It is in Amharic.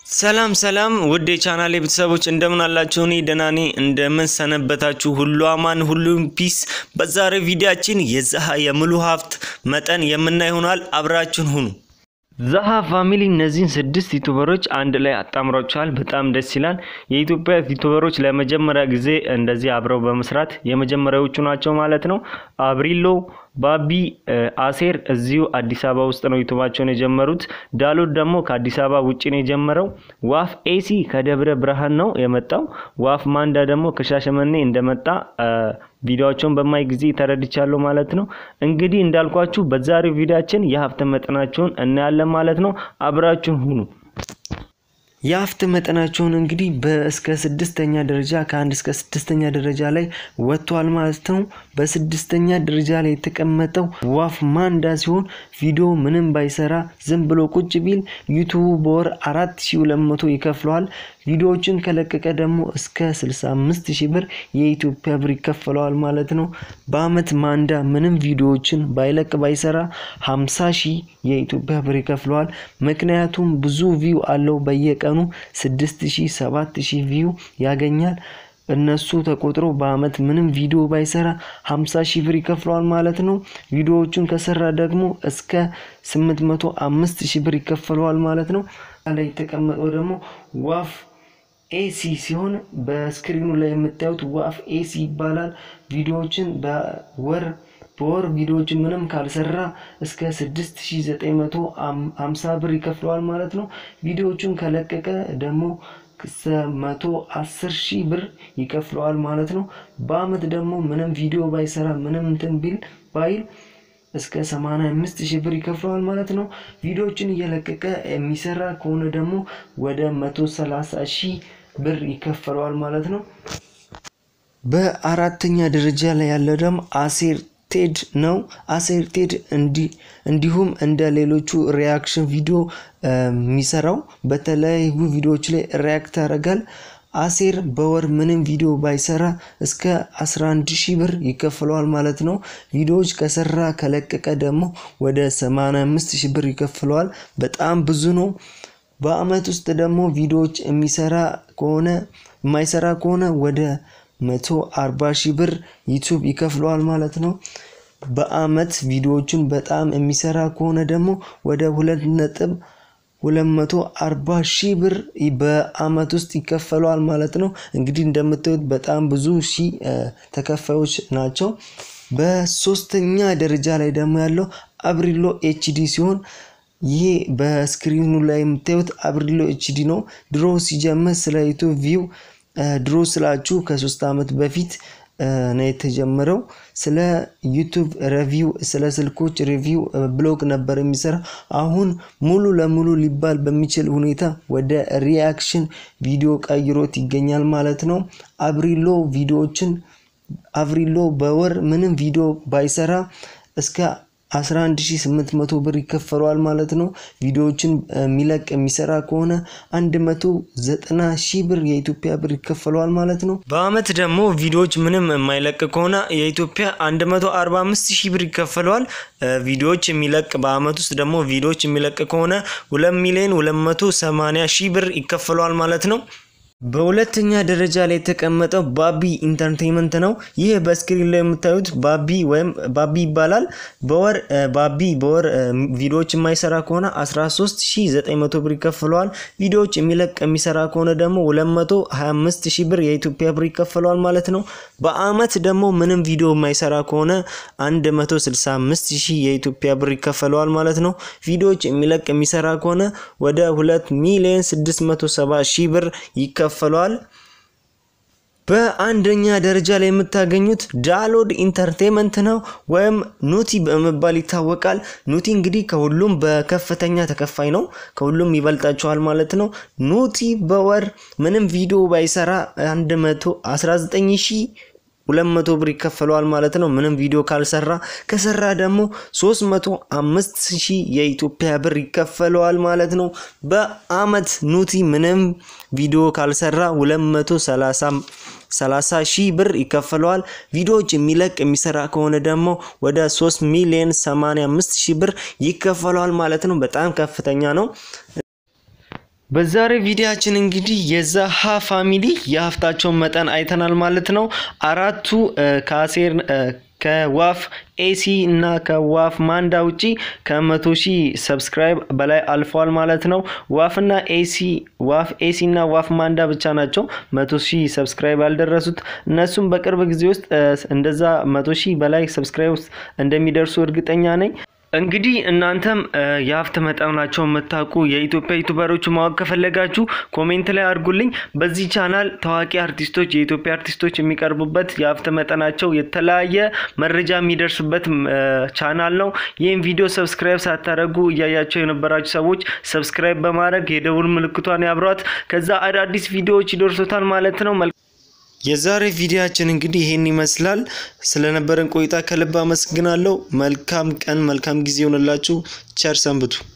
ሰላም ሰላም ውድ የቻናሌ ቤተሰቦች እንደምን አላችሁ? እኔ ደህና ነኝ። እንደምን ሰነበታችሁ? ሁሉ አማን፣ ሁሉም ፒስ። በዛሬ ቪዲያችን የዛሃ የሙሉ ሀብት መጠን የምናይ ይሆናል። አብራችን ሁኑ። ዛሃ ፋሚሊ እነዚህን ስድስት ዩቱበሮች አንድ ላይ አጣምሯቸዋል። በጣም ደስ ይላል። የኢትዮጵያ ዩቱበሮች ለመጀመሪያ ጊዜ እንደዚህ አብረው በመስራት የመጀመሪያዎቹ ናቸው ማለት ነው። አብሪሎ ባቢ አሴር እዚሁ አዲስ አበባ ውስጥ ነው ዩቱባቸውን የጀመሩት። ዳሎት ደግሞ ከአዲስ አበባ ውጭ ነው የጀመረው። ዋፍ ኤሲ ከደብረ ብርሃን ነው የመጣው። ዋፍ ማንዳ ደግሞ ከሻሸመኔ እንደመጣ ቪዲዮቸውን በማይ ጊዜ ተረድቻለሁ ማለት ነው። እንግዲህ እንዳልኳችሁ በዛሬው ቪዲዮችን የሀብት መጠናቸውን እናያለን ማለት ነው። አብራችሁን ሁኑ። የሀብት መጠናቸውን እንግዲህ በእስከ ስድስተኛ ደረጃ ከአንድ እስከ ስድስተኛ ደረጃ ላይ ወጥቷል ማለት ነው። በስድስተኛ ደረጃ ላይ የተቀመጠው ዋፍ ማንዳ ሲሆን ቪዲዮ ምንም ባይሰራ ዝም ብሎ ቁጭ ቢል ዩቱቡ በወር አራት ሺ ሁለት መቶ ይከፍለዋል። ቪዲዮዎችን ከለቀቀ ደግሞ እስከ 65 ሺህ ብር የኢትዮጵያ ብር ይከፈለዋል ማለት ነው። በአመት ማንዳ ምንም ቪዲዮዎችን ባይለቅ ባይሰራ 50 ሺህ የኢትዮጵያ ብር ይከፍለዋል። ምክንያቱም ብዙ ቪው አለው። በየቀኑ 6 ሺህ 7 ሺህ ቪው ያገኛል። እነሱ ተቆጥሮ በአመት ምንም ቪዲዮ ባይሰራ 50 ሺህ ብር ይከፍለዋል ማለት ነው። ቪዲዮዎቹን ከሰራ ደግሞ እስከ 805 ሺህ ብር ይከፈለዋል ማለት ነው። ላይ የተቀመጠው ደግሞ ዋፍ ኤሲ ሲሆን በስክሪኑ ላይ የምታዩት ዋፍ ኤሲ ይባላል። ቪዲዮዎችን በወር በወር ቪዲዮዎችን ምንም ካልሰራ እስከ 6950 ብር ይከፍለዋል ማለት ነው። ቪዲዮዎቹን ከለቀቀ ደግሞ መቶ አስር ሺህ ብር ይከፍለዋል ማለት ነው። በአመት ደግሞ ምንም ቪዲዮ ባይሰራ ምንም እንትን ቢል ባይል እስከ 85 ሺህ ብር ይከፍለዋል ማለት ነው። ቪዲዮዎችን እየለቀቀ የሚሰራ ከሆነ ደግሞ ወደ 130 ሺህ ብር ይከፈለዋል ማለት ነው። በአራተኛ ደረጃ ላይ ያለው ደግሞ አሴር ቴድ ነው። አሴር ቴድ እንዲሁም እንደ ሌሎቹ ሪያክሽን ቪዲዮ የሚሰራው በተለያዩ ቪዲዮዎች ላይ ሪያክት ያደርጋል። አሴር በወር ምንም ቪዲዮ ባይሰራ እስከ 11 ሺህ ብር ይከፍለዋል ማለት ነው። ቪዲዮዎች ከሰራ ከለቀቀ ደግሞ ወደ 85 ሺህ ብር ይከፍለዋል። በጣም ብዙ ነው። በአመት ውስጥ ደግሞ ቪዲዮዎች የሚሰራ ከሆነ የማይሰራ ከሆነ ወደ 140 ሺህ ብር ዩቱብ ይከፍለዋል ማለት ነው። በአመት ቪዲዮዎችን በጣም የሚሰራ ከሆነ ደግሞ ወደ ሁለት ነጥብ 240 ሺህ ብር በአመት ውስጥ ይከፈለዋል ማለት ነው። እንግዲህ እንደምታዩት በጣም ብዙ ሺህ ተከፋዮች ናቸው። በሶስተኛ ደረጃ ላይ ደግሞ ያለው አብሪሎ ኤችዲ ሲሆን ይሄ በስክሪኑ ላይ የምታዩት አብሪሎ ኤችዲ ነው። ድሮ ሲጀምር ስለ ዩቱብ ቪው ድሮ ስላችሁ ከሶስት አመት በፊት ነው የተጀመረው። ስለ ዩቱብ ሪቪው ስለ ስልኮች ሪቪው ብሎግ ነበር የሚሰራ። አሁን ሙሉ ለሙሉ ሊባል በሚችል ሁኔታ ወደ ሪያክሽን ቪዲዮ ቀይሮት ይገኛል ማለት ነው። አብሪሎ ቪዲዮዎችን አብሪሎ በወር ምንም ቪዲዮ ባይሰራ እስከ 11800 ብር ይከፈለዋል ማለት ነው። ቪዲዮዎችን የሚለቅ የሚሰራ ከሆነ 190 ሺህ ብር የኢትዮጵያ ብር ይከፈለዋል ማለት ነው። በአመት ደግሞ ቪዲዮዎች ምንም የማይለቅ ከሆነ የኢትዮጵያ 145 ሺህ ብር ይከፈለዋል። ቪዲዮዎች የሚለቅ በአመት ውስጥ ደግሞ ቪዲዮዎች የሚለቅ ከሆነ 2 ሚሊዮን 280 ሺህ ብር ይከፈለዋል ማለት ነው። በሁለተኛ ደረጃ ላይ የተቀመጠው ባቢ ኢንተርቴንመንት ነው። ይህ በስክሪን ላይ የምታዩት ባቢ ወይም ባቢ ይባላል። በወር ባቢ በወር ቪዲዮዎች የማይሰራ ከሆነ 13900 ብር ይከፍለዋል። ቪዲዮዎች የሚለቅ የሚሰራ ከሆነ ደግሞ 225 ሺህ ብር የኢትዮጵያ ብር ይከፍለዋል ማለት ነው። በአመት ደግሞ ምንም ቪዲዮ የማይሰራ ከሆነ 165 ሺህ የኢትዮጵያ ብር ይከፈለዋል ማለት ነው። ቪዲዮዎች የሚለቅ የሚሰራ ከሆነ ወደ 2 ሚሊዮን 670 ሺህ ብር ይከፈለዋል። በአንደኛ ደረጃ ላይ የምታገኙት ዳሎድ ኢንተርቴንመንት ነው ወይም ኑቲ በመባል ይታወቃል። ኑቲ እንግዲህ ከሁሉም በከፍተኛ ተከፋይ ነው፣ ከሁሉም ይበልጣቸዋል ማለት ነው። ኑቲ በወር ምንም ቪዲዮ ባይሰራ 119 ሺህ ሁለት መቶ ብር ይከፈለዋል ማለት ነው። ምንም ቪዲዮ ካልሰራ ከሰራ ደግሞ 305 ሺህ የኢትዮጵያ ብር ይከፈለዋል ማለት ነው። በአመት ኑቲ ምንም ቪዲዮ ካልሰራ 230 30 ሺህ ብር ይከፈለዋል። ቪዲዮዎች የሚለቅ የሚሰራ ከሆነ ደግሞ ወደ 3 ሚሊዮን 85 ሺህ ብር ይከፈለዋል ማለት ነው። በጣም ከፍተኛ ነው። በዛሬ ቪዲዮአችን እንግዲህ የዛሃ ፋሚሊ የሀብታቸውን መጠን አይተናል ማለት ነው። አራቱ ከአሴር ከዋፍ ኤሲ እና ከዋፍ ማንዳ ውጪ ከመቶ ሺህ ሰብስክራይብ በላይ አልፈዋል ማለት ነው። ዋፍና ኤሲ ዋፍ ኤሲ እና ዋፍ ማንዳ ብቻ ናቸው መቶ ሺህ ሰብስክራይብ ያልደረሱት። እነሱም በቅርብ ጊዜ ውስጥ እንደዛ መቶ ሺህ በላይ ሰብስክራይብ ውስጥ እንደሚደርሱ እርግጠኛ ነኝ። እንግዲህ እናንተም የሀብት መጠናቸው የምታውቁ የኢትዮጵያ ዩቱበሮች ማወቅ ከፈለጋችሁ ኮሜንት ላይ አድርጉልኝ። በዚህ ቻናል ታዋቂ አርቲስቶች፣ የኢትዮጵያ አርቲስቶች የሚቀርቡበት የሀብት መጠናቸው የተለያየ መረጃ የሚደርስበት ቻናል ነው። ይህም ቪዲዮ ሰብስክራይብ ሳታደርጉ እያያቸው የነበራችሁ ሰዎች ሰብስክራይብ በማድረግ የደውል ምልክቷን ያብሯት። ከዛ አዳዲስ ቪዲዮዎች ይደርሶታል ማለት ነው። የዛሬ ቪዲዮአችን እንግዲህ ይሄን ይመስላል። ስለነበረን ቆይታ ከልብ አመስግናለሁ። መልካም ቀን፣ መልካም ጊዜ ይሆንላችሁ። ቸር ሰንብቱ።